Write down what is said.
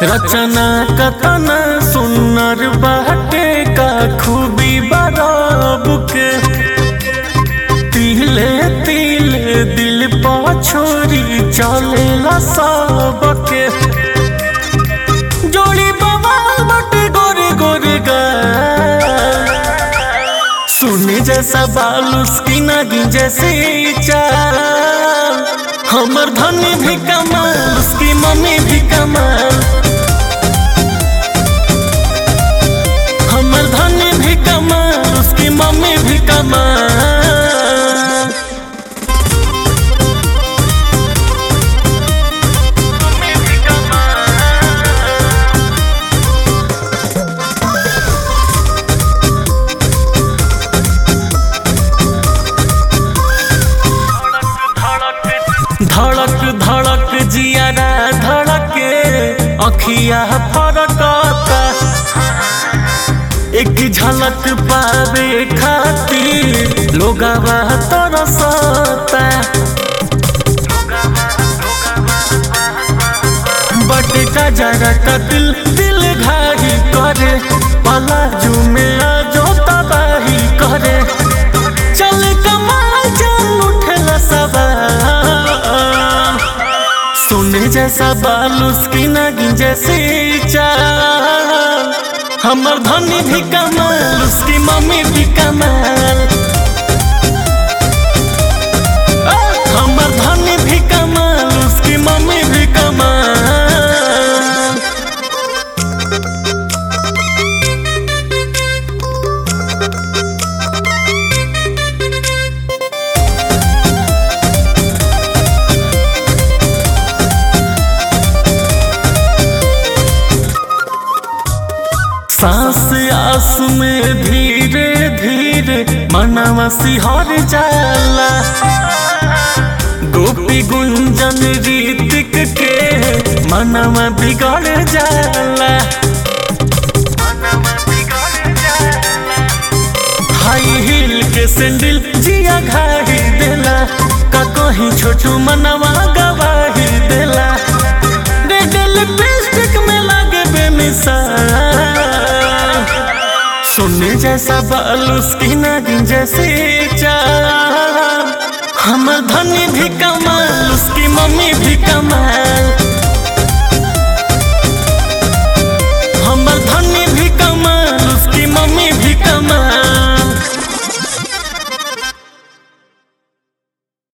रचना कतना सुन्नर बाटे का खूबी बराब के तिले तिले दिल पा छोरी चलेला सबके जोड़ी बवाल बटे गोरे गोरे गा सुने जैसा बाल उसकी नागिन जैसे चाल हमर धनी भी कमाल उसकी मम्मी भी कमाल हमर धनी भी कमाल उसकी मम्मी भी कमाल धड़क धड़क जियारा धड़के अखिया फरकता एक झलक पावे खातिर लोगवा तरसता बट का जरा का दिल दिल घाही करे पलाजू में आजो तबाही करे चल कमाल चल उठला सवाल सोने जैसा बाल उसकी नागिन जैसे चाल हमर धनी भी कमाल उसकी मम्मी भी कमाल आ, हमर धनी भी कमाल उसकी मम्मी भी कमाल सांस आस में धीरे धीरे मनवा सिहर जाला गोपी गुंजन रीतिक के मनवा बिगड़ जाला हाई हील के सैंडल जिया घाही देला का कहीं छोटू मनवा गवाही देला रेड लिपस्टिक में लागे बेमिसाल सोने जैसा बाल उसकी नागिन जैसे चाल हमर धनी भी कमाल उसकी मम्मी भी कमाल